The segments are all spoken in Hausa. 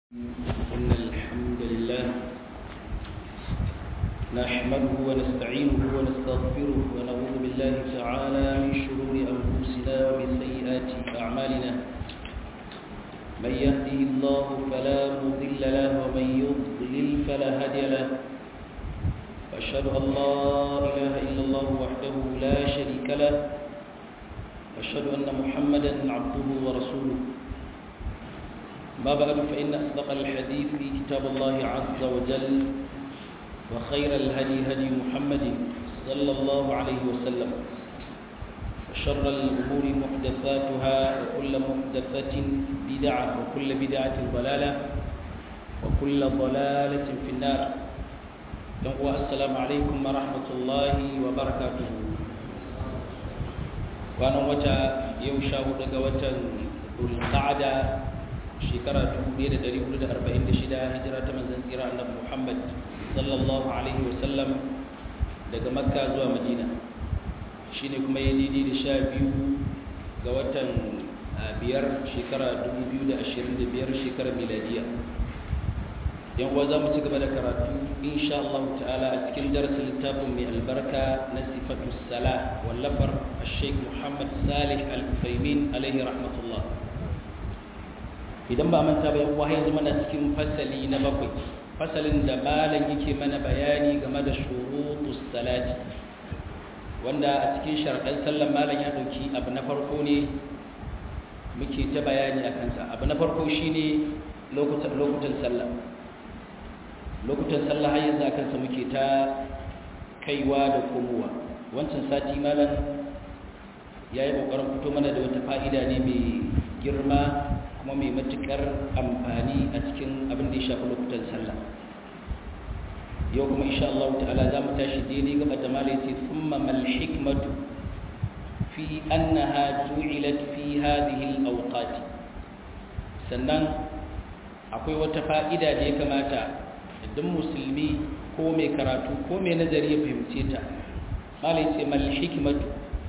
إن الحمد لله نحمده ونستعينه ونستغفره ونعوذ بالله تعالى من شرور أنفسنا ومن سيئات أعمالنا من يهده الله فلا مضل له ومن يضلل فلا هادي له وأشهد أن لا إله إلا الله وحده لا شريك له وأشهد أن محمدا عبده ورسوله ما بعد فإن أصدق الحديث في كتاب الله عز وجل وخير الهدي هدي محمد صلى الله عليه وسلم وشر الأمور محدثاتها وكل محدثة بدعة وكل بدعة ضلالة وكل ضلالة في النار السلام عليكم ورحمة الله وبركاته وأنا وجه يوشا ودقوة القعدة shekara 1446 hijira ta manzon tsira annabi Muhammad sallallahu alaihi wasallam daga Makka zuwa Madina shine kuma ya daidai da sha biyu ga watan biyar shekara 2025 shekarar miladiya yan uwa za mu ci gaba da karatu insha Allah ta'ala a cikin darasin littafin mai albarka na sifatu salah wallafar Sheikh Muhammad Salih Al-Uthaymeen alaihi rahmatullah idan ba manta ba yawa yanzu mana cikin fasali na bakwai fasalin da malam yake mana bayani game da shurutus salati wanda a cikin sharaɗan sallan malam ya ɗauki abu na farko ne muke ta bayani a kansa abu na farko shine lokutan lokutan sallah lokutan sallah har yanzu a kansa muke ta kaiwa da komowa wancan sati malam ya yi ƙoƙarin fito mana da wata fa'ida ne mai girma kuma mai matukar amfani a cikin abin da ya shafi lokutan sallah yau kuma insha Allah ta'ala za mu tashi daidai gaba da mala yace thumma mal hikmatu fi annaha ju'ilat fi hadhihi al-awqat sannan akwai wata fa'ida da ya kamata idan musulmi ko mai karatu ko mai nazari ya fahimce ta mala yace mal hikmatu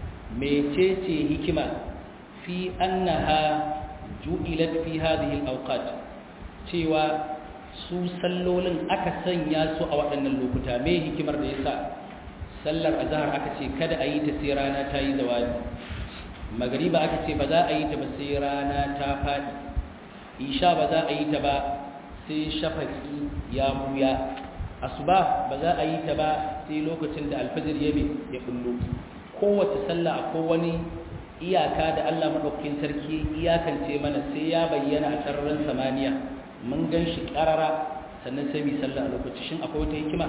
mecece hikima fi annaha ju'ilat fi hadhihi al-awqat cewa su sallolin aka sanya su a waɗannan lokuta me hikimar da yasa sallar azhar aka ce kada a yi ta sai rana ta yi zawadi magriba aka ce ba za a yi ta ba sai rana ta faɗi isha ba za a yi ta ba sai shafaki ya buya asuba ba za a yi ta ba sai lokacin da alfajir ya ya kullu kowace sallah akwai wani iyaka da Allah maɗaukakin sarki iyakance mana sai ya bayyana a sararin samaniya mun gan shi ƙarara sannan sai mu sallah a lokaci shin akwai wata hikima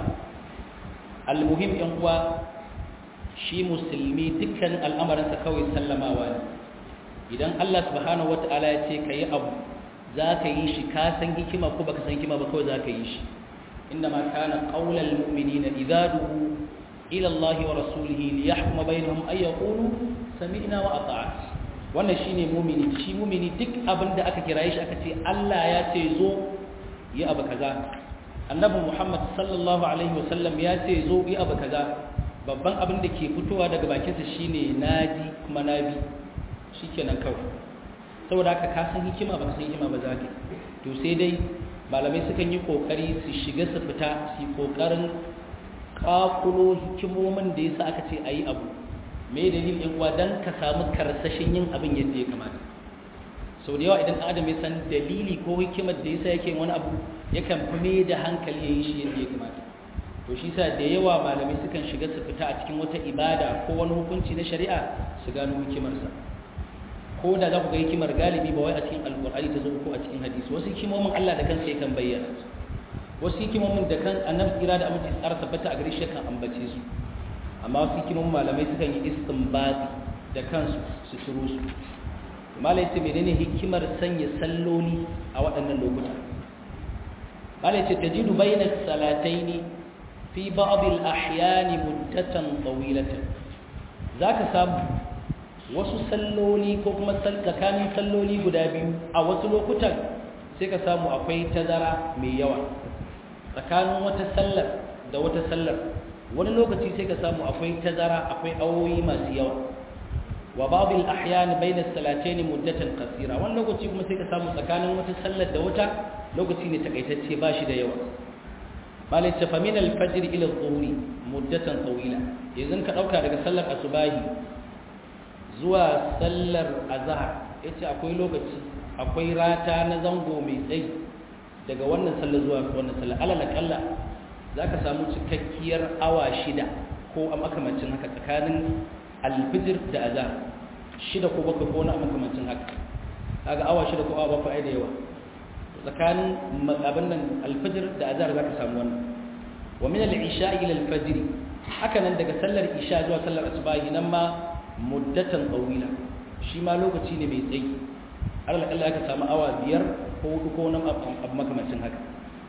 almuhim ɗan uwa shi musulmi dukkan al'amarinsa kawai sallamawa ne idan Allah subhanahu wata'ala ya ce ka yi abu za ka yi shi ka san hikima ko baka san hikima ba kawai za ka yi shi inda ma kana qaulal mu'minina idza du'u ila Allah wa rasulihi liyahkuma bainahum ay yaqulu sami'na wa ata'at wannan shine mumini shi mumini duk abin da aka kiraye shi aka ce Allah ya ce zo yi abu kaza annabi Muhammad sallallahu alaihi wasallam ya ce zo yi abu kaza babban abin da ke fitowa daga bakinsa shine naji kuma nabi shikenan kawai saboda haka ka san hikima ba san hikima ba za ka to sai dai malamai sukan yi kokari su shiga su fita su kokarin kakulo hikimomin da yasa aka ce ayi abu me dalilin yan uwa dan ka samu karsashin yin abin yadda ya kamata sau da yawa idan adam ya san dalili ko hikimar da yasa yake wani abu yakan fi mai da hankali ya yi shi yadda ya kamata to shi sa da yawa malamai sukan shiga su fita a cikin wata ibada ko wani hukunci na shari'a su gano hikimarsa ko da za ku ga hikimar galibi ba wai a cikin alkur'ani ta zo ko a cikin hadisi wasu hikimomin Allah da kansa yakan bayyana wasu hikimomin da kan annabi kira da amince tsara tabbata a gare shi kan ambace su amma wasu hikimin malamai sukan yi istinbati da kansu su ciro su malai ce menene hikimar sanya salloli a waɗannan lokuta malai ce tajidu bayna salataini fi ba'd al-ahyan muddatan tawilatan zaka samu wasu salloli ko kuma tsakanin salloli guda biyu a wasu lokutan sai ka samu akwai tazara mai yawa tsakanin wata sallar da wata sallar wani lokaci sai ka samu akwai tazara akwai awoyi masu yawa wa ba'd al-ahyan bayna as-salatayn muddatan qasira wani lokaci kuma sai ka samu tsakanin wata sallar da wata lokaci ne takaitacce ba shi da yawa malai ta famin al-fajr ila adh-dhuhri muddatan tawila yanzu ka dauka daga sallar asubahi zuwa sallar azhar yace akwai lokaci akwai rata na zango mai tsayi daga wannan sallar zuwa wannan sallar alal kalla zaka samu cikakkiyar awa shida ko a makamancin haka tsakanin alfijir da azhar shida ko bakwai ko na makamancin haka kaga awa shida ko awa bakwai da yawa tsakanin abin nan alfijir da azhar zaka samu wannan wa min al-isha ila al-fajr haka nan daga sallar isha zuwa sallar asubahi nan ma muddatan tawila shi ma lokaci ne mai tsayi alal kalla aka samu awa biyar ko hudu ko nan abu makamancin haka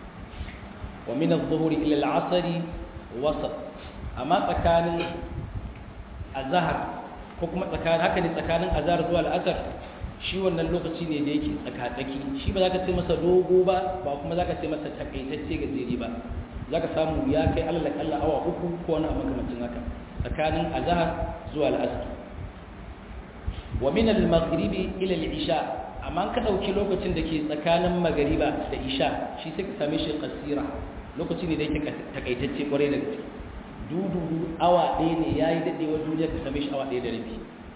wa min adh-dhuhri ila al-'asr wasat amma tsakanin azhar ko kuma tsakanin haka ne tsakanin azhar zuwa al-asr shi wannan lokaci ne da yake tsakatsaki shi ba za ka ce masa dogo ba ba kuma za ka ce masa takaitacce gajeri ba za ka samu ya kai alal kalla awa uku ko wani abu makamancin haka tsakanin azhar zuwa al-asr wa min al-maghribi ila al-isha amma ka dauki lokacin da ke tsakanin magariba da isha shi sai ka same shi qasira lokaci ne da yake takaitacce kwarai da gaske dudu awa ɗaya ne yayi dadewa duniya ka same shi awa ɗaya da rabi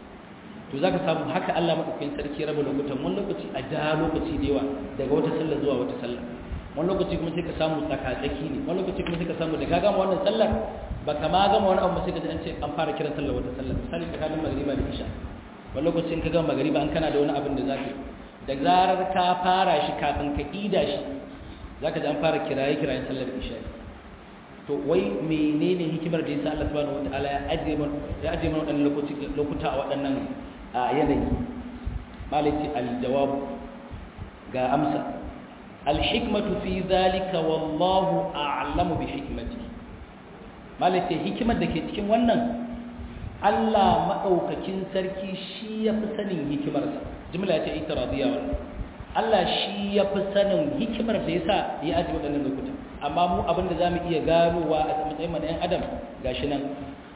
to zaka samu haka Allah madaukakin sarki raba lokutan wani lokaci a da lokaci da yawa daga wata sallar zuwa wata sallar wani lokaci kuma sai ka samu tsakatsaki ne wani lokaci kuma sai ka samu da ka gama wannan sallar ba ka ma gama wani abu sai ka ji an ce an fara kiran sallar wata sallar misali tsakanin magariba da isha wani lokacin ka gama magariba an kana da wani abin da za ka da zarar ka fara shi kafin ka ida shi za ka ji an fara kiraye kirayen sallar isha to wai menene hikimar da yasa Allah subhanahu wataala ya ajiye mana ya ajiye mana waɗannan lokuta a waɗannan yanayi malaki aljawab ga amsa alhikmatu fi dhalika wallahu a'lamu bi hikmatihi malaki hikimar da ke cikin wannan Allah maɗaukakin sarki shi ya fi sanin hikimarsa jimla ta ita radiya wannan Allah shi ya fi sanin hikimar da ya sa ya aji waɗannan lokuta amma mu abin da za mu iya ganowa a matsayin mana ‘yan adam ga shi nan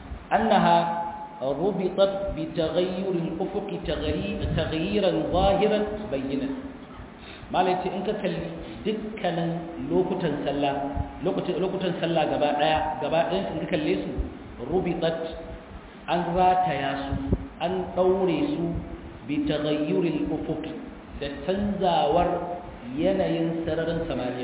annaha rubitat bi taghayyuril ufuqi taghayyiran zahiran bayyinan malai ce in ka kalli dukkanin lokutan sallah lokutan sallah gaba daya gaba ɗayan in ka kalle su rubitat an rataya su an ɗaure su bi taghayyuril ufuq da canzawar yanayin sararin samaniya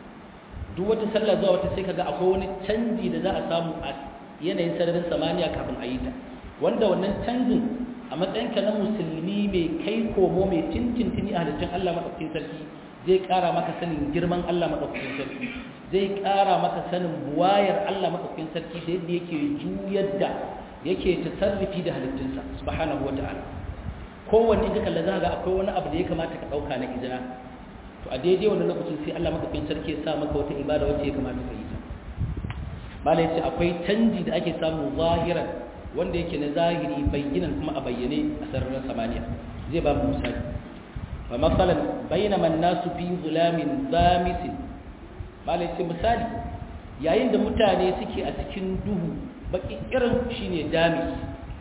duk wata sallah zuwa wata sai kaga akwai wani canji da za a samu a yanayin sararin samaniya kafin a yi ta wanda wannan canjin a matsayinka na musulmi mai kai komo mai tintintini a halittun Allah maɗaukakin sarki zai ƙara maka sanin girman Allah maɗaukakin sarki zai ƙara maka sanin buwayar Allah maɗaukakin sarki da yadda yake juyar da yake tasarrufi da halittunsa subhanahu wata'ala kowanne ka kalla za ga akwai wani abu da ya kamata ka dauka na izina to a daidai wannan lokacin sai Allah madaukakin sarki ya sa maka wata ibada wacce ya kamata ka yi ta malai ce akwai canji da ake samu zahiran wanda yake na zahiri bayyinan kuma a bayyane a sararin samaniya zai ba mu misali fa masalan bainama an-nasu fi zulamin zamisin malai ce misali yayin da mutane suke a cikin duhu baki irin shine damis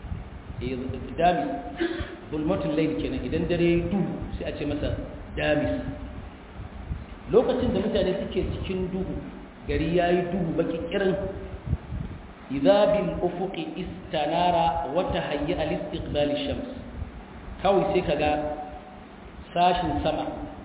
eh damis bulmatul layl kenan idan dare duhu sai a ce masa damis lokacin da mutane suke cikin duhu gari yayi duhu baki irin idza bil ufuqi istanara wa tahayya al istiqbal shams kawai sai kaga sashin sama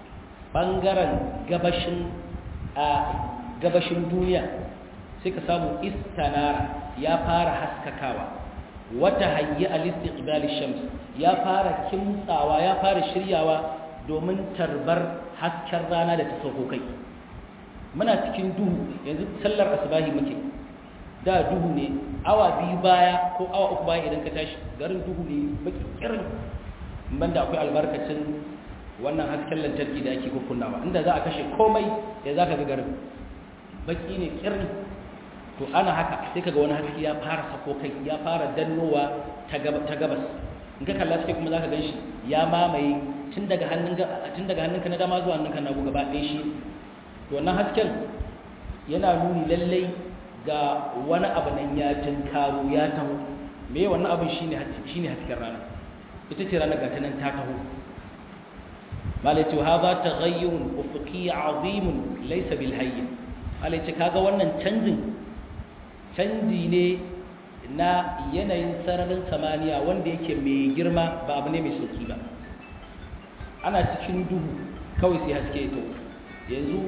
bangaren gabashin a gabashin duniya sai ka samu istanara ya fara haskakawa wata hayyi al-istiqbal shams ya fara kimtsawa ya fara shiryawa domin tarbar hasken rana da ta sauko kai muna cikin duhu yanzu sallar asbahi muke da duhu ne awa biyu baya ko awa uku baya idan ka tashi garin duhu ne baki kirin banda akwai albarkacin wannan hasken lantarki da ake kunnawa inda za a kashe komai ya za ka ga garin baki ne kirin to ana haka sai kaga wani haske ya fara sako kai ya fara dannowa ta gabas in ka kalla sai kuma zaka ganshi ya mamaye tun daga hannun tun daga hannunka na dama zuwa hannunka na gaba ɗaya shi to wannan hasken yana nuni lallai ga wani abu nan ya tinkaro ya taho me wannan abin shine shine hasken rana ita ce ranar gata nan ta taho malaitu hadha taghayyurun ufuqi azimun laysa bil hayy malaitu kaga wannan canjin canji ne na yanayin sararin samaniya wanda yake mai girma ba abu ne mai sauki ba ana cikin duhu kawai sai haske ya taho yanzu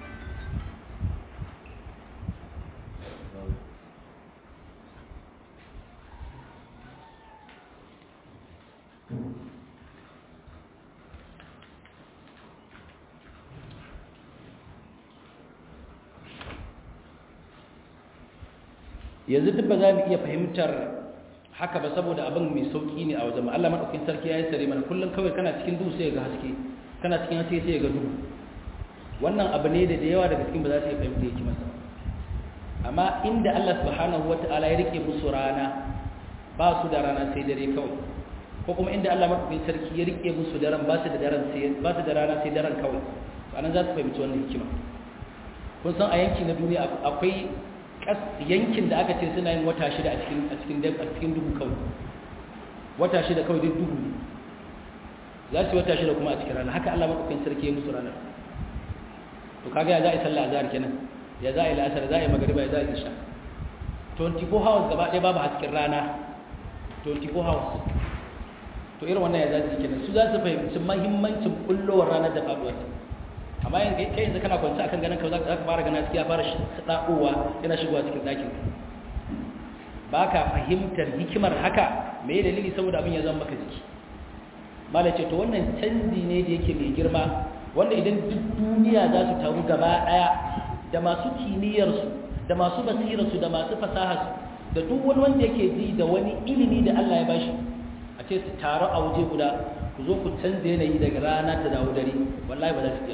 yanzu duk ba za mu iya fahimtar haka ba saboda abin mai sauki ne a wajen Allah madaukakin sarki ya yi sare mana kullum kawai kana cikin duhu sai ga haske kana cikin haske sai ga duhu wannan abu ne da da yawa daga cikin ba za su iya fahimta yake masa amma inda Allah subhanahu wata'ala ya rike musu rana ba su da rana sai dare kawai ko kuma inda Allah madaukakin sarki ya rike musu daren ba su da daren sai ba su da rana sai daren kawai anan za su fahimci wannan hikima kun san a yanki na duniya akwai yankin da aka ce suna yin wata shida a cikin a cikin a cikin duhu kawai wata shida kawai duk duhu za su yi wata shida kuma a cikin rana haka Allah madaukakin sarki ya musu ranar to kaga ya za a yi sallah azhar kenan ya za a yi la'asar za a yi magariba ya za a yi isha 24 hours gaba ɗaya babu hasken rana 24 hours to irin wannan ya za su kenan su za su fahimci mahimmancin kullowar ranar da faɗuwar amma yanzu kai yanzu kana kwanci akan ganin kawai za ka fara gana ya fara saɗa'owa yana shigowa cikin ɗakin ba ka fahimtar hikimar haka me dalili saboda abin ya zama maka jiki malai ce to wannan canji ne da yake mai girma wanda idan duk duniya za su taru gaba ɗaya da masu kimiyyarsu da masu basirarsu da masu fasaharsu da duk wani wanda yake ji da wani ilimi da Allah ya bashi a ce su taru a waje guda ku zo ku canza yanayi daga rana ta dawo dare wallahi ba za su iya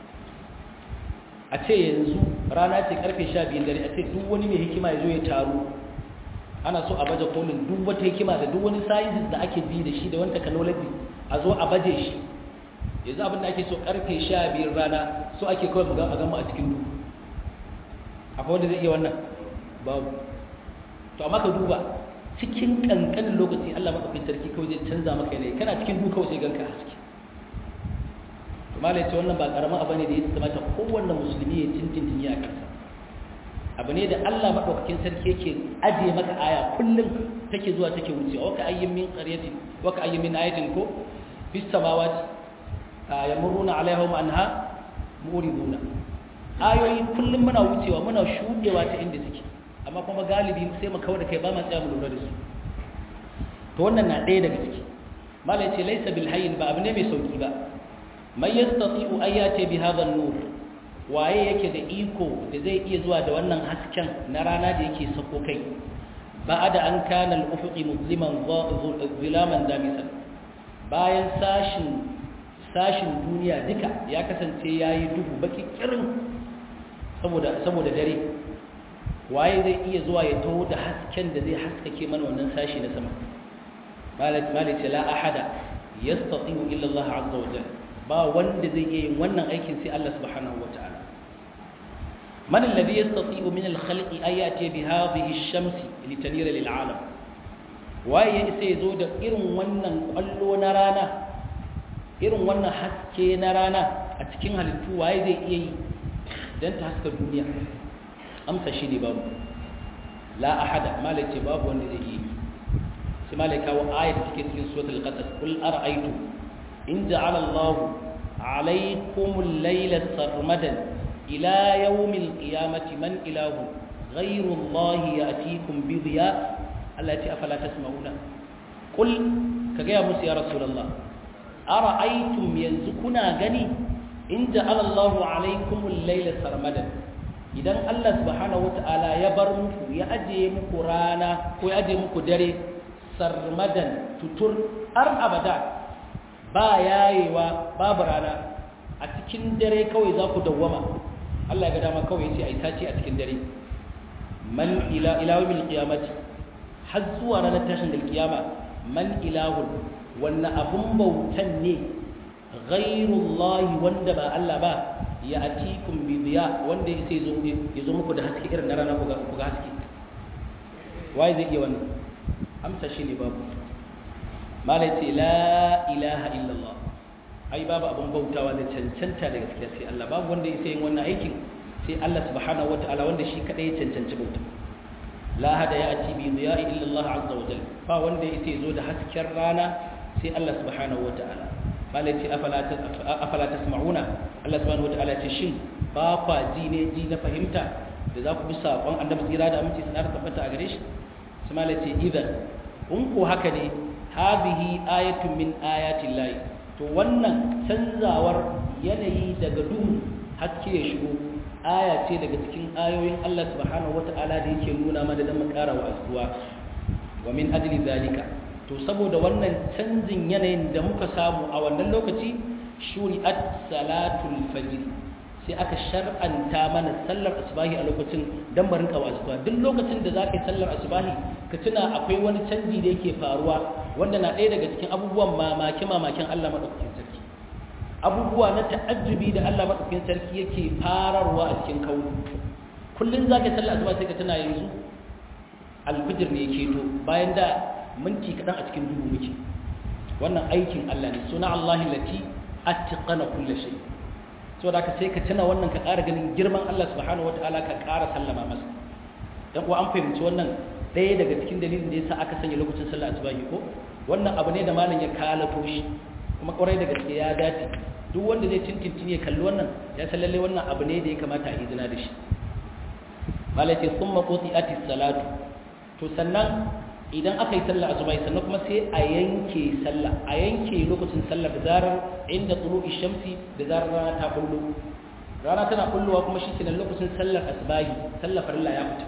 a ce yanzu rana ce karfe sha biyun dare a ce duk wani mai hikima ya zo ya taru ana so a baje kolin duk wata hikima da duk wani sciences da ake bi da shi da wani technology a zo a baje shi yanzu abin da ake so karfe sha biyun rana so ake kawai mu a gama a cikin duhu akwai wanda zai iya wannan babu to amma ka duba cikin kankanin lokaci Allah madaukakin sarki kawai zai canza maka yanayi kana cikin duhu kawai sai ganka haske to malai ce wannan ba karamin abu ne da ya kamata kowanne musulmi ya tintintin a kansa abu ne da Allah madaukakin sarki yake aje maka aya kullum take zuwa take wucewa waka ayyin min qaryatin waka ayyin min ayatin ko bis samawati yamuruna alaihim anha muriduna ayoyi kullum muna wucewa muna shudewa ta inda suke amma kuma galibi sai mu kawo da kai ba ma tsaya mu lura da su to wannan na ɗaya daga ciki malai ce laisa bil hayyin ba abu ne mai sauki ba man yastati'u ayati bi hadha an-nur waye yake da iko da zai iya zuwa da wannan hasken na rana da yake sako kai ba'ada an kana al-ufuqi musliman zilaman damisan bayan sashin sashin duniya duka ya kasance yayi duhu baki kirin saboda saboda dare waye zai iya zuwa ya taho da hasken da zai haskake mana wannan sashi na sama malik malik la ahada yastati'u illa Allah azza wa jalla ba wanda zai iya yin wannan aikin sai Allah subhanahu wa ta'ala man alladhi yastati'u min al-khalqi ayati bi hadhihi ash-shamsi litanira lil 'alam waye sai zo da irin wannan kwallo na rana irin wannan haske na rana a cikin halittu waye zai iya yi dan ta haska duniya amsa shi ne babu la ahada malai babu wanda zai yi sai malai kawo ayat da take cikin suratul qasas kul ara'aytu in ja'ala Allah alaykum al-layla sarmadan ila yawm al-qiyamati man ilahu ghayru Allah ya'tikum bi dhiya allati afala tasma'una kul kaga ya musu ya rasulullah ara'aytum yanzu kuna gani in ja'ala Allah alaykum al-layla sarmadan idan Allah subhanahu wata'ala ya bar muku ya ajiye muku rana ko ya ajiye muku dare sarmadan tutur har abada ba yayewa babu rana a cikin dare kawai za ku dawwama Allah ya ga dama kawai yace ai tace a cikin dare man ila ilahul qiyamati har zuwa ranar tashin da kiyama man ilahun wannan abun bautan ne ghairullahi wanda ba Allah ba ya atikum bi diya wanda sai zo ya zo muku da haske irin na rana ku ga haske waye zai iya wannan amsa shi ne babu malai ce la ilaha illallah ai babu abin bautawa da cancanta da gaskiya sai Allah babu wanda ya yin wannan aikin sai Allah subhanahu wataala wanda shi kadai ya cancanci bauta la hada ya ati bi dhiya'i illa Allah azza wa jalla ba wanda ya zo da hasken rana sai Allah subhanahu wataala malai ce afala afala tasma'una Allah subhanahu wataala ce shin ba kwa ji ne ji na fahimta da za ku bi saƙon annabi tsira da aminci sanar tabbata a gare shi su malai ce idan in ko haka ne hadhihi ayatun min ayatin lahi to wannan canzawar yanayi daga duhu haske ya shigo aya ce daga cikin ayoyin Allah subhanahu wata'ala da yake nuna mana dan mu ƙara wa'azuwa wa min ajli zalika to saboda wannan canjin yanayin da muka samu a wannan lokaci shuri'at salatul fajr sai aka shar'anta mana sallar asubahi a lokacin dan barin ka wasuwa duk lokacin da zaka yi sallar asubahi ka tuna akwai wani canji da yake faruwa wanda na ɗaya daga cikin abubuwan mamaki mamakin Allah madaukakin sarki abubuwa na ta'ajjubi da Allah madaukakin sarki yake fararwa a cikin kawo kullun zaka yi sallar asuba sai ka tuna yanzu alfijir ne yake to bayan da minti kadan a cikin duhu muke wannan aikin Allah ne suna Allahi lati atqana kulli shay' so da ka sai ka tuna wannan ka ƙara ganin girman Allah subhanahu wataala ka ƙara sallama masa dan kuwa an fahimci wannan ɗaya daga cikin dalilin da yasa aka sanya lokacin sallah asubahi ko wannan abu ne da malam ya kalato shi kuma ƙwarai da gaske ya dace duk wanda zai tintintin ya kalli wannan ya san lalle wannan abu ne da ya kamata a izina da shi malam ce summa quti'atis salatu to sannan idan aka yi sallah asubahi sannan kuma sai a yanke sallah a yanke lokacin sallah da zarar inda tsuru'i shamsi da zarar rana ta kullu rana tana kulluwa kuma shi kenan lokacin sallar asubahi sallar farilla ya fita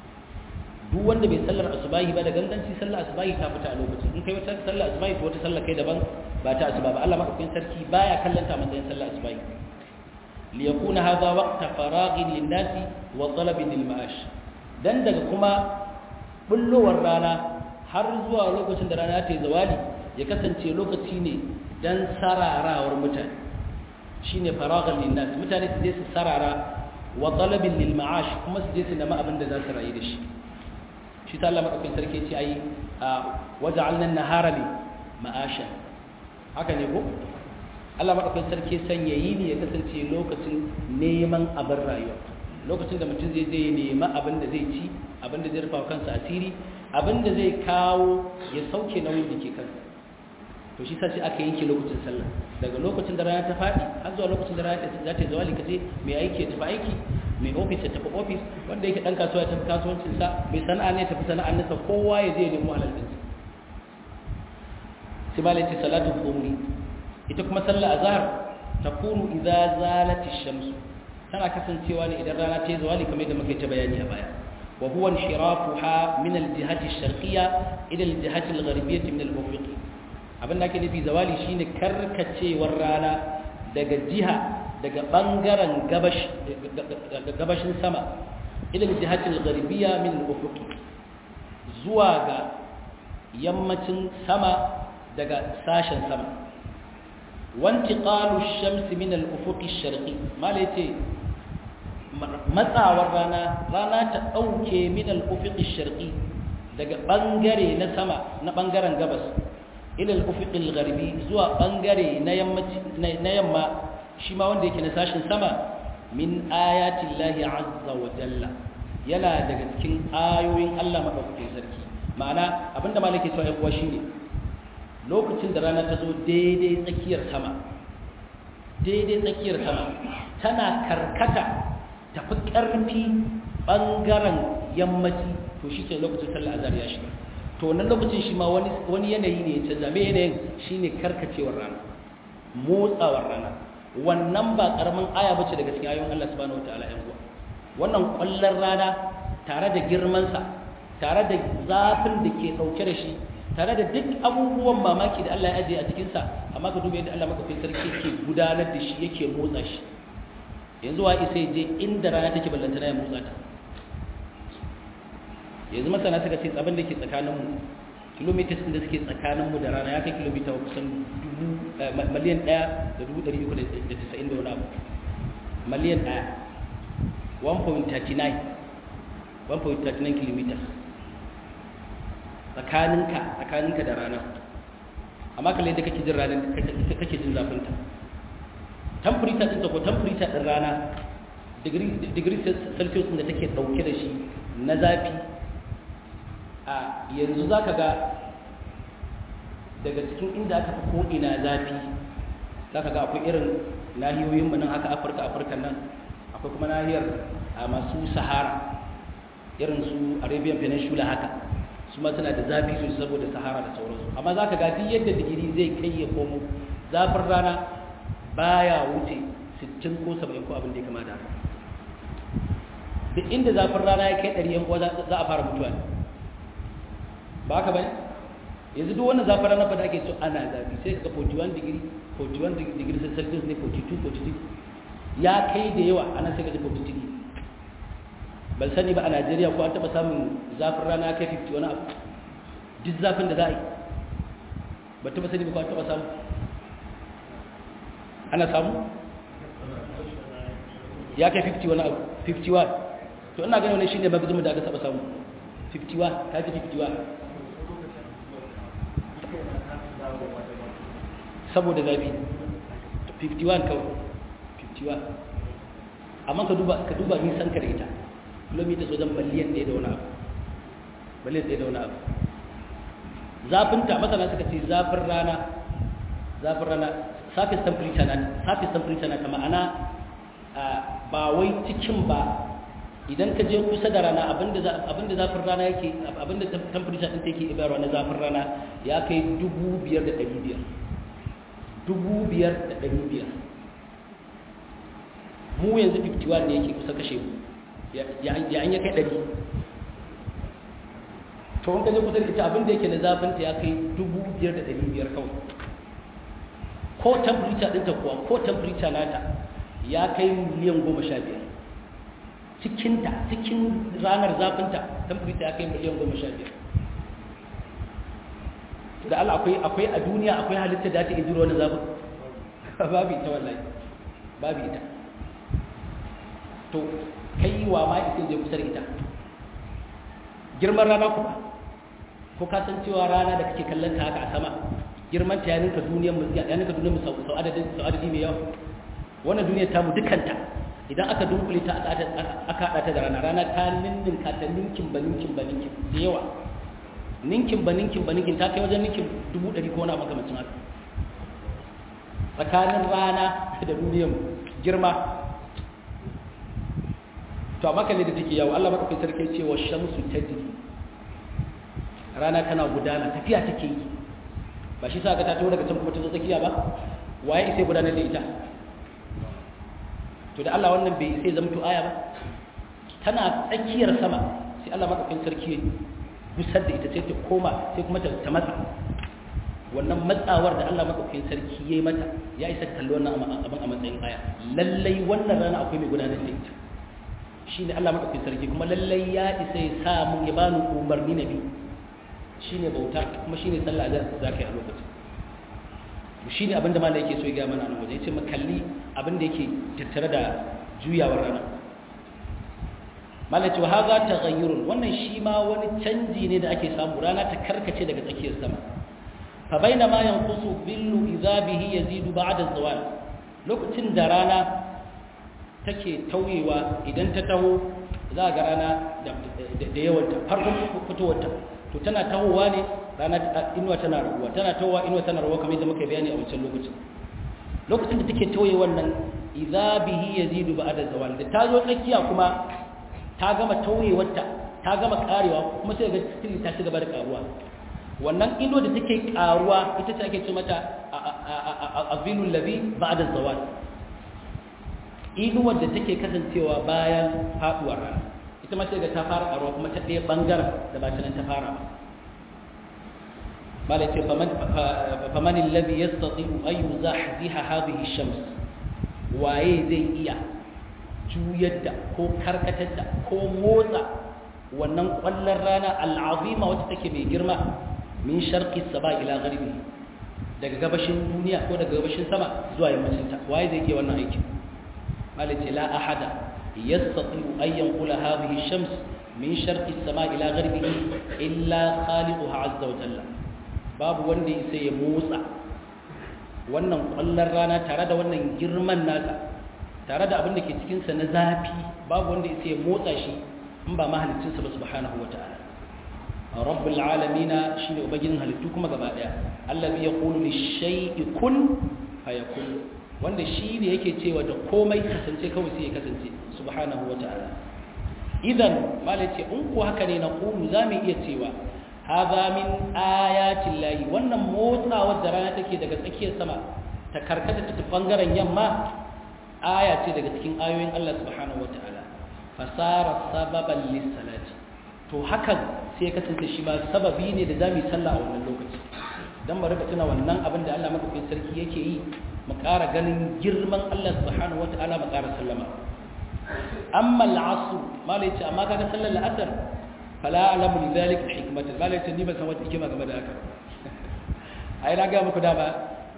duk wanda bai sallar asubahi ba da ganganci sallar asubahi ta fita a lokacin in kai wata sallar asubahi to wata sallar kai daban ba ta asuba ba Allah madaukakin sarki baya kallanta matsayin sallar asubahi liyakuna hadha waqta faraghin lin-nasi wa talabin lil-ma'ash dan daga kuma bullowar rana har zuwa lokacin da rana ta yi zawali ya kasance lokaci ne don sararawar mutane shi ne faragar linnas mutane su je su sarara wa talabin lil ma'ash kuma su je su nama abin da za su rayu da shi shi ta Allah madaukakin sarki ce ayi a waja'alna nahara li ma'asha haka ne ko Allah madaukakin sarki sanya yi ne ya kasance lokacin neman abin rayuwa lokacin da mutum zai je nema abin da zai ci abin da zai rufa kansa asiri abin da zai kawo ya sauke nauyin da ke kansa to shi sai aka yanke lokacin sallah daga lokacin da rana ta faɗi har zuwa lokacin da rana za ta zawali kace mai aiki ya tafi aiki mai ofis ya tafi ofis wanda yake dan kasuwa ya tafi kasuwancin sa mai sana'a ne ya tafi sana'ar nasa kowa ya je ya nemo halal din sai malai ce salatu dhuhri ita kuma sallah azhar takunu idza zalati shamsu tana kasancewa ne idan rana ta yi zawali kamar yadda muka ta bayani a baya wa huwa inshirafuha min al-jihati ash-sharqiyya ila al-jihati al-gharbiyyah min al-ufuq abin da ake nufi zawali shine karkacewar rana daga jiha daga bangaren gabash gabashin sama ila al-jihati al-gharbiyyah min al-ufuq zuwa ga yammacin sama daga sashen sama wantiqalu ash-shamsi min al-ufuq ash-sharqi mala yace matsawar rana rana ta dauke min al-ufuq ash-sharqi daga bangare na sama na bangaren gabas ila al-ufuq al-gharbi zuwa bangare na yammaci na yamma shi ma wanda yake na sashin sama min ayati llahi azza wa jalla yana daga cikin ayoyin Allah madaukakin sarki ma'ana abinda malaki cewa kuwa shine lokacin da rana ta zo daidai tsakiyar sama daidai tsakiyar sama tana karkata tafi ƙarfi ɓangaren yammaci to shi ce lokacin sallar azhar ya shiga to wannan lokacin shi ma wani yanayi ne ya canza me yanayin shi ne karkacewar rana motsawar rana wannan ba ƙaramin aya bace daga cikin ayoyin Allah subhanahu wataala yan uwa wannan ƙwallon rana tare da girmansa tare da zafin da ke ɗauke da shi tare da duk abubuwan mamaki da Allah ya ajiye a cikinsa amma ka duba yadda Allah makafin sarki ke gudanar da shi yake motsa shi yanzu wa isa je inda rana take ballantana ya motsa ta yanzu masana suka ce tsabin da ke tsakaninmu kilomitas da suke tsakaninmu da rana ya kai kilomita kusan miliyan ɗaya da dubu ɗari uku da tisa'in da wani abu miliyan ɗaya 1.39 1.39 kilometers tsakaninka tsakaninka da rana amma kalle da kake jin ranar kake jin zafin ta temperature din ta ko temperature din rana degree degree celsius da take dauke da shi na zafi a yanzu zaka ga daga cikin inda aka fi ko ina zafi zaka ga akwai irin nahiyoyin mu nan haka Afirka Afirka nan akwai kuma nahiyar masu Sahara irin su Arabian Peninsula haka su ma suna da zafi sosai saboda Sahara da sauransu amma zaka ga duk yadda digiri zai kai ya komo zafin rana baya wuce 60 ko 70 ko abin da ya kama da haka duk inda zafin rana ya kai 100 yan uwa za a fara mutuwa ba haka bane yanzu duk wannan zafin rana fa da ake so ana zafi sai ka 41 degree 41 degree celsius ne 42 43 ya kai da yawa ana sai ka ji 43 ban sani ba a Najeriya ko an taba samun zafin rana kai 50 wani abu duk zafin da za a yi ba taba sani ba ko an taba samu ana samu ya kai 50 wani abu 51 to ina ganin wani shine magazin da aka taba samu 51 ka ji 51 saboda zafi 51 kawai 51 amma ka duba ka duba nisan ka da ita kilomita wajen miliyan ɗaya da wani abu miliyan ɗaya da wani abu zafinta masana suka ce zafin rana zafin rana surface temperature na surface temperature na ta ma'ana ba wai cikin ba idan ka je kusa da rana abinda zafin rana yake abinda temperature ɗin take ibarwa na zafin rana ya kai dubu biyar da ɗari biyar dubu biyar da ɗari biyar mu yanzu 51 ne yake kusa kashe mu ya an ya kai ɗari to wanka je kusa da ita abinda yake na zafinta ya kai dubu biyar da ɗari biyar kawai ko temperature ɗinta kuwa ko temperature nata ya kai miliyan goma sha biyar cikinta cikin ranar zafinta temperature ya kai miliyan goma sha biyar da Allah akwai akwai a duniya akwai halitta da ta iya jiro wani zafin babu ita wallahi babu ita to kai wa ma ita je kusa da ita girman rana kuma ko ka san cewa rana da kake kallon ta haka a sama girman ta ya ninka duniyar mu ya ninka duniyar mu sau adadin sau adadi mai yawa wannan duniyar ta mu dukanta idan aka dunkule ta aka hada ta da rana rana ta ninninka ta ninkin ba ninkin ba ninkin da yawa ninkin ba ninkin ba ninkin ta kai wajen ninkin dubu ɗari ko na makamancin haka tsakanin rana da duniyar girma to amma kalle da take yawo Allah madaukakin sarki ce wa shamsu tajri rana tana gudana tafiya take yi ba shi sa ka ta tawo daga can kuma ta zo tsakiya ba waye sai gudanar da ita to da Allah wannan bai sai zamto aya ba tana tsakiyar sama sai Allah madaukakin sarki ya gusar da ita sai ta koma sai kuma ta matsa wannan matsawar da Allah madaukakin sarki yayi mata ya isa kalli wannan abin a matsayin aya lallai wannan rana akwai mai gudanar da ita shine Allah madaukakin sarki kuma lallai ya isa ya sa mun ya bani umarni na bi shine bauta kuma shine sallah da zaka yi a lokacin shine abin da malai yake so ya ga mana nan waje yace mu kalli abin da yake tattare da juyawar rana malai ce wa haza taghayyurun wannan shi ma wani canji ne da ake samu rana ta karkace daga tsakiyar sama fa bainama yanqusu billu idza bihi yazidu ba'da zawal lokacin da rana take tauyewa idan ta taho za ga rana da yawanta farkon fitowarta to tana tahowa ne rana inuwa tana raguwa tana tahowa inuwa tana raguwa kamar yadda muka bayani a wancan lokacin lokacin da take tauye wannan idza bihi yazidu ba'da zawal da ta zo tsakiya kuma ta gama tauyewarta ta gama karewa kuma sai ga still ta ci gaba da karuwa wannan inuwa da take karuwa ita ce ake ce mata azilul ladhi ba'da zawal inuwar da take kasancewa bayan faduwar rana ita ma sai ga ta fara karuwa kuma ta ɗaya bangaren da ba ta nan ta fara ba malai ce faman alladhi yastati'u an yuzahziha hadhihi shams waye zai iya juyar da ko karkatar da ko motsa wannan kwallon rana al'azima wacce take mai girma min sharqi saba ila gharibi daga gabashin duniya ko daga gabashin sama zuwa yammacin ta waye zai iya wannan aikin malai la ahada yastati'u an yanqula hadhihi shams min sharqi sama ila gharibi illa khaliquha azza wa jalla babu wanda ya sai ya motsa wannan kwallon rana tare da wannan girman nasa tare da abin da ke cikinsa na zafi babu wanda ya sai ya motsa shi in ba mahalicinsa ba subhanahu wa ta'ala rabbul alamina shine ubangijin halittu kuma gaba daya allazi yaqulu lish-shay'i kun fayakun wanda shi ne yake cewa da komai kasance kawai sai ya kasance subhanahu wa ta'ala idan malace in ku haka ne na qulu zamu iya cewa hadha min ayatin lahi wannan motsawar da rana take daga tsakiyar sama ta karkata ta bangaren yamma aya ce daga cikin ayoyin Allah subhanahu wa ta'ala fasara sababan lis-salati to hakan sai kasance shi ma sababi ne da zamu yi sallah a wannan lokaci dan bari tuna wannan abin da Allah madaukakin sarki yake yi mu ƙara ganin girman Allah subhanahu wata'ala mu ƙara sallama amma al'asr malai ce amma kaga sallar al'asr fala alamu li zalika hikmatan malai ce ni ban san wata hikima game da haka ai na ga muku da ba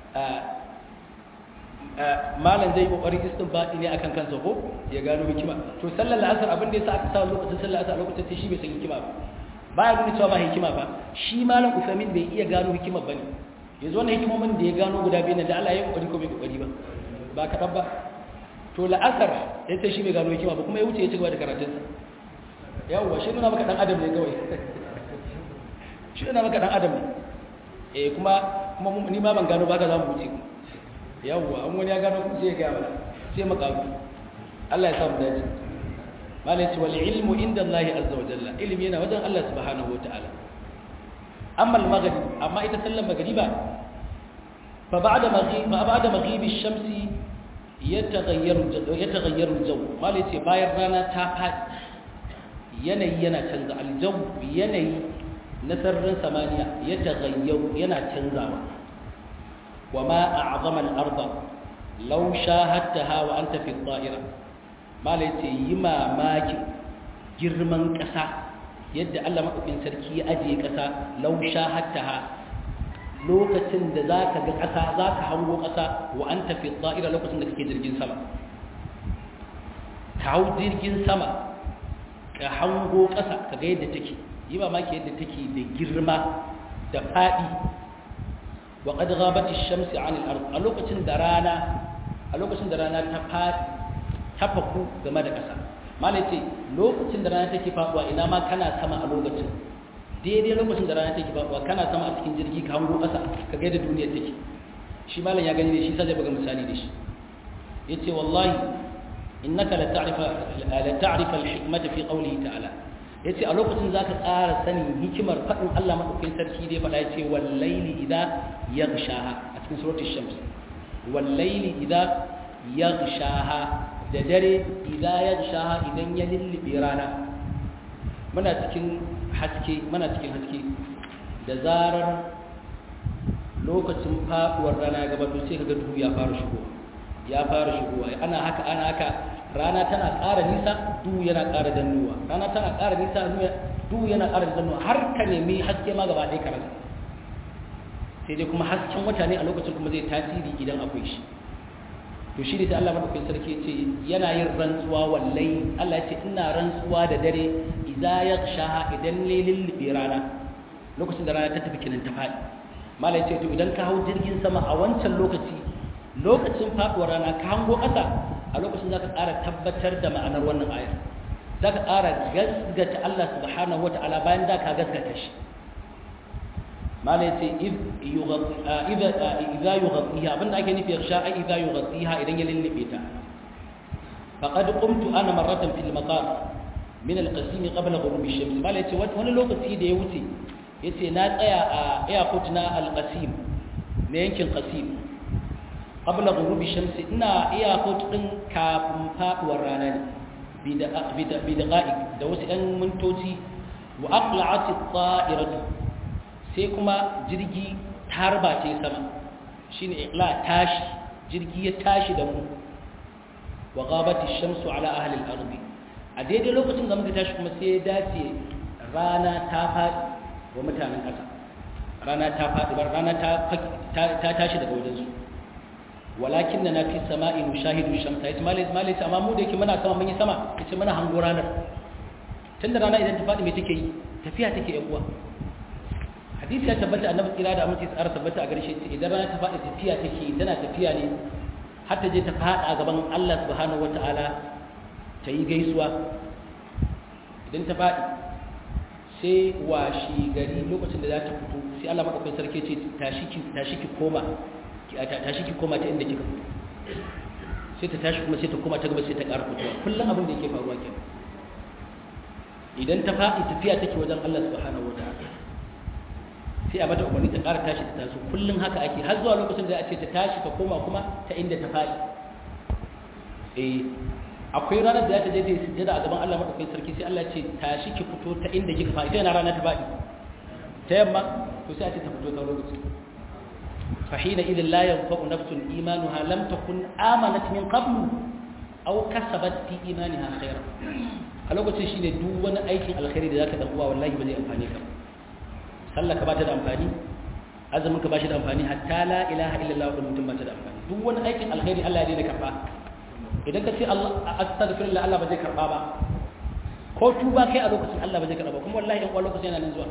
malam zai kokarin istinbadi ne akan kansa ko ya gano hikima to sallar al'asr abin da yasa aka sa lokacin sallar al'asr lokacin shi bai san hikima ba baya nuna cewa ba hikima ba shi malam Uthamin bai iya gano hikima bane yanzu wannan hikimomin da ya gano guda biyu da Allah ya kokari ko bai kokari ba ba ka ba to la'asar ya ce shi bai gano hikima ba kuma ya wuce ya ci gaba da karatun sa yawwa shi nuna maka dan adam ne kawai shi nuna maka dan adam ne eh kuma kuma ni ma ban gano ba ka za mu wuce yawwa an wani ya gano kuma sai ya gaya mana sai mu kawo Allah ya sa mu dace malai ce wal ilmu inda Allah azza wa jalla ilmi yana wajen Allah subhanahu wa ta'ala amma al-maghrib amma ita sallar maghriba fa ba'da maghrib ma ba'da maghrib ash-shamsi yataghayyaru yataghayyaru al-jaw malai ce bayan rana ta fadi yanayi yana canza al-jaw yanayi na sararin samaniya yataghayyaru yana canzawa wa ma a'zama al-arda law shahadtaha wa anta fi at-ta'ira malai ce yi mamakin girman ƙasa yadda Allah maɗaukin sarki ya ajiye ƙasa lausha hatta ha lokacin da za ka ga ƙasa za ka hango ƙasa wa an tafi tsa'ira lokacin da kake jirgin sama ka hau jirgin sama ka hango ƙasa ka ga yadda take yi mamaki yadda take da girma da faɗi wa qad ghabat ash-shamsu 'anil ard a lokacin da rana a lokacin da rana ta faɗi tafaku game da ƙasa malai ce lokacin da rana take faɗuwa ina ma kana sama a lokacin daidai lokacin da rana take faɗuwa kana sama a cikin jirgi ka hango ƙasa ka ga yadda duniyar take shi malam ya gani da shi sai buga misali da shi yace wallahi innaka la ta'rifa la ta'rifa al-hikmata fi qawlihi ta'ala yace a lokacin zaka ƙara sanin hikimar faɗin Allah madaukakin sarki da ya faɗa yace wal layli idha yaghshaha a cikin suratul shams wal layli idha yaghshaha da dare idha yaghshaha idan ya lullube rana muna cikin haske muna cikin haske da zarar lokacin faduwar rana ya gabato sai kaga duhu ya fara shigo ya fara shigowa ana haka ana haka rana tana ƙara nisa duhu yana ƙara dannuwa rana tana ƙara nisa duhu yana ƙara dannuwa har ka nemi haske ma gaba ɗaya karanta sai dai kuma hasken wata ne a lokacin kuma zai tasiri idan akwai shi to shi ne sai Allah madaukakin sarki ce yana yin rantsuwa wallai Allah ya ce ina rantsuwa da dare idza yaghshaha idan lailin libi rana lokacin da rana ta tafi kinan ta faɗi malai ce to idan ka hau jirgin sama a wancan lokaci lokacin faduwar rana ka hango ƙasa a lokacin zaka ƙara tabbatar da ma'anar wannan ayar zaka ƙara gaskata Allah subhanahu wata'ala bayan da ka gaskata shi malai ce idza yughatiha abinda ake nufi yarsha ai idza yughatiha idan ya lullube ta faqad qumtu ana marratan fil maqam min al-qasim qabla ghurub ash-shams malai ce wani lokaci da ya wuce yace na tsaya a airport na al-qasim na yankin qasim qabla ghurub ash-shams ina airport din kafin faduwar rana ne bi da bi da da wasu ɗan mintoci wa aqla'at at-ta'iratu sai kuma jirgi tarba ce sama shine iqla tashi jirgi ya tashi da mu wa ghabat ash-shamsu ala ahli al-ardh a daidai lokacin da muka tashi kuma sai ya dace rana ta faɗi wa mutanen ƙasa rana ta faɗi bar rana ta tashi daga wajensu walakin na fi sama'i mushahidu shamsa yace malai malai amma mu da yake muna sama mun yi sama yace muna hango ranar tunda rana idan ta faɗi me take yi tafiya take yan uwa hadisi ya tabbata annabi tsira da amince tsara tabbata a gare shi idan rana ta faɗi tafiya take tana tafiya ne har ta je ta faɗa a gaban Allah subhanahu wata'ala ta yi gaisuwa idan ta faɗi sai washi gari lokacin da za ta fito sai Allah madaukakin sarki ce tashi ki tashi ki koma tashi ki koma ta inda kika fito sai ta tashi kuma sai ta koma ta gaba sai ta ƙara fitowa kullum abin da yake faruwa kenan idan ta faɗi tafiya take wajen Allah subhanahu wata'ala sai a mata umarni ta ƙara tashi ta taso kullum haka ake har zuwa lokacin da a ce ta tashi ta koma kuma ta inda ta faɗi eh akwai ranar da za ta je ta yi sujjada a gaban Allah madaukakin sarki sai Allah ce tashi ki fito ta inda kika faɗi sai na rana ta faɗi ta yamma to sai a ce ta fito ta lokaci fahina idan la yanfa'u nafsun imanuha lam takun amanat min qablu aw kasabat fi imaniha khairan a lokacin shine duk wani aikin alkhairi da zaka dan uwa wallahi ba zai amfane ka ba sallah ka bata da amfani azumin ka bashi da amfani hatta la ilaha illallah wa mutum bata da amfani duk wani aikin alkhairi Allah ya daina karba idan ka ce Allah astaghfirullah Allah ba zai karba ba ko tuba kai a lokacin Allah ba zai karba kuma wallahi in lokacin yana nan zuwa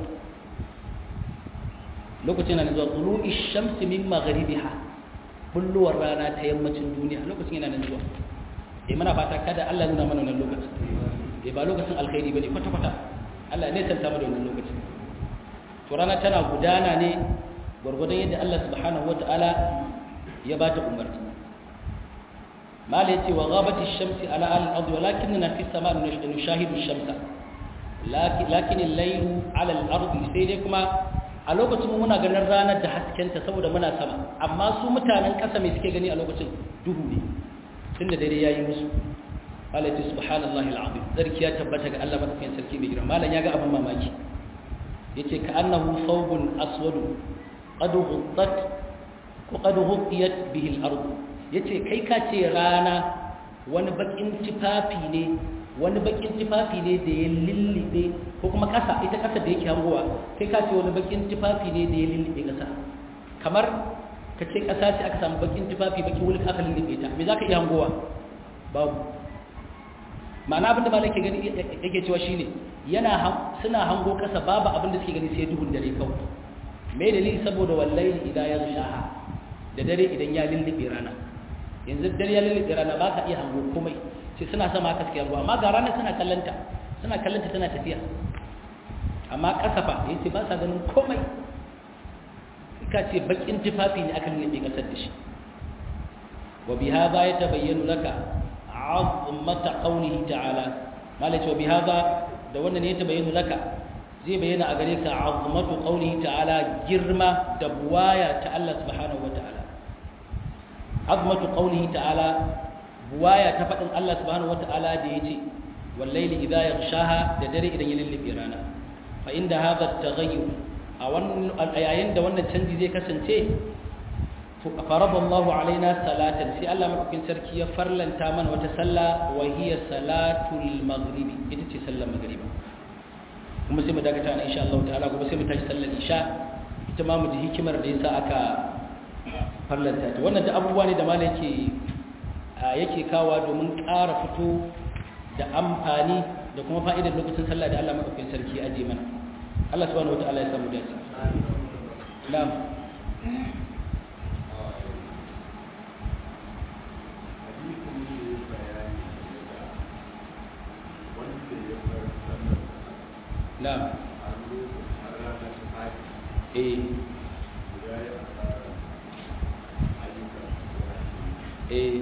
lokacin yana nan zuwa tulu'i shamsi min maghribiha kulluwar rana ta yammacin duniya lokacin yana nan zuwa eh muna fata kada Allah ya nuna mana wannan lokacin eh ba lokacin alkhairi bane kwata kwata Allah ne santa mu da wannan lokacin to rana tana gudana ne gwargwadon yadda Allah subhanahu wata'ala ya ba ta umarni mala yace wa ghabati ash-shamsi ala al-ardi walakinna fi as-sama'i nushahidu ash-shamsa lakin al-laylu ala al-ardi sai dai kuma a lokacin muna ganin ranar da haskenta saboda muna sama amma su mutanen ƙasa mai suke gani a lokacin duhu ne tunda dare yayi musu Allah ya subhanallahi al-azim sarki ya tabbata ga Allah madaukakin sarki mai girma malam ya ga abin mamaki yace ka annahu thawbun aswadu qad ghuttat ko qad ghuttiyat bihi al-ard yace kai ka ce rana wani bakin tifafi ne wani bakin tifafi ne da ya lillibe ko kuma kasa ita kasa da yake hangowa kai ka ce wani bakin tifafi ne da ya lillibe kasa kamar ka ce kasa ce aka samu bakin tifafi baki wulka aka lillibe ta me zaka iya hangowa babu ma'ana abinda malai ke gani yake cewa shine yana suna hango kasa babu abin da suke gani sai duhun dare kawai me dalili saboda wallahi idan ya shaha da dare idan ya lullube rana yanzu dare ya lullube rana ba ka iya hango komai sai suna sama haka suke ruwa amma ga rana suna kallanta suna kallanta tana tafiya amma kasa fa yace ba sa ganin komai ka ce bakin tufafi ne aka lullube kasar da shi wa bihadha yatabayyanu laka azmata qawlihi ta'ala malai ce wa bihadha da wannan ne yatabayyanu laka zai bayyana a gare ka azmatu qawlihi ta'ala girma da buwaya ta Allah subhanahu wa ta'ala azmatu qawlihi ta'ala buwaya ta fadin Allah subhanahu wa ta'ala da yace wallaili idha yaghshaha da dare idan ya lullube rana fa inda hadha at-taghayyur a wannan ayayin da wannan canji zai kasance farada Allahu alaina salatan sai Allah madaukakin sarki ya farlanta mana wata sallah wa hiya salatul maghribi ita ce sallar maghriba kuma sai mu dakata na insha Allah ta'ala gobe sai mu tashi sallar isha ita ma mu ji hikimar da yasa aka farlanta ta wannan da abubuwa ne da malai yake yake kawa domin ƙara fito da amfani da kuma fa'idar lokacin sallah da Allah madaukakin sarki ya aje mana Allah subhanahu wataala ya samu dace na'am na'am eh eh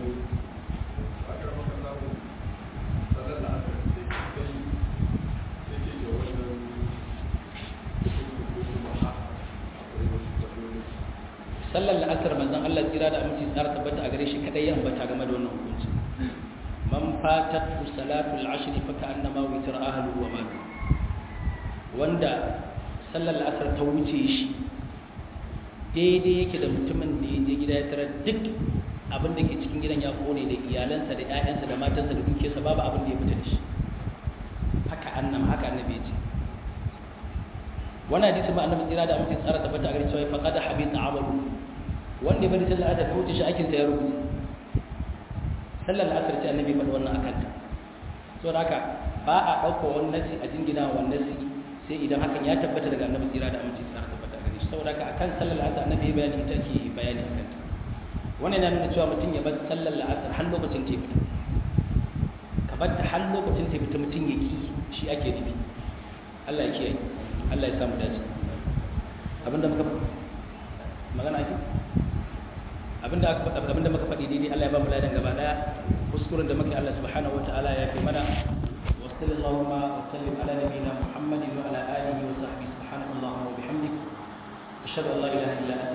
sallar la'asar manzon Allah tsira da aminci tsara tabbata a gare shi kadai ya ambata game da wannan hukunci man fatat salatul ashr fa ka'annama witra ahlu wa malu wanda sallar la'asar ta wuce shi daidai yake da mutumin da ya je gida ya tarar duk abin da ke cikin gidan ya kone da iyalansa da ƴaƴansa da matansa da dukiyarsa babu abin da ya fita da shi haka annam haka annabi ya ce wannan hadisi ma annabi tsira da amince tsara tabbata a gare cewa faqad habita amalu wanda ya bari sallar asar ta wuce shi aikin sa ya rubuta sallar asar ce annabi faɗi wannan akan ta saboda haka ba a ɗauka wani nasi a jingina wa nasi sai idan hakan ya tabbata daga annabi tsira da amince tsara tabbata saboda ka akan sallar la'asar annabi bayani ita ke bayani a kanta wannan yana nuna cewa mutum ya bar sallar la'asar har lokacin ta fita ka bar ta har lokacin ta fita mutum ya ki shi ake nufi Allah ya kiyaye Allah ya samu dace abinda muka magana ake abinda aka faɗa abinda muka faɗi daidai Allah ya ba mu ladan gaba daya kuskuren da muke Allah subhanahu wataala ya fi mana wa sallallahu wa sallim ala nabiyyina muhammadin wa ala alihi wa sahbihi subhanakallahumma wa bihamdik ashhadu an la ilaha illa anta